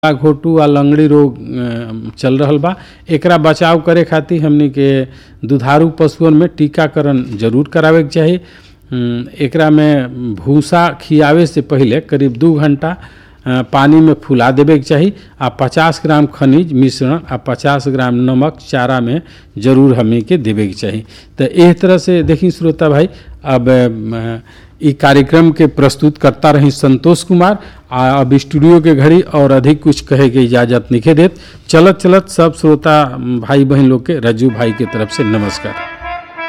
घोटू आ लंगड़ी रोग अ, चल रहल बा एकरा बचाव करे खातिर हमनी के दुधारू पशुअन में टीकाकरण जरूर करावे के चाही अम, एकरा में भूसा खियावे से पहिले करीब दू घंटा अ, पानी में फुला देवे के चाही आ 50 ग्राम खनिज मिश्रण आ 50 ग्राम नमक चारा में जरूर हमनी के देवे के चाही तो एह तरह से देखी श्रोता भाई अब अ, ई कार्यक्रम के प्रस्तुत करता रही संतोष कुमार आ अब स्टूडियो के घड़ी और अधिक कुछ कहे के इजाजत निखे देत चलत चलत सब श्रोता भाई बहन लोग के रज्जू भाई के तरफ से नमस्कार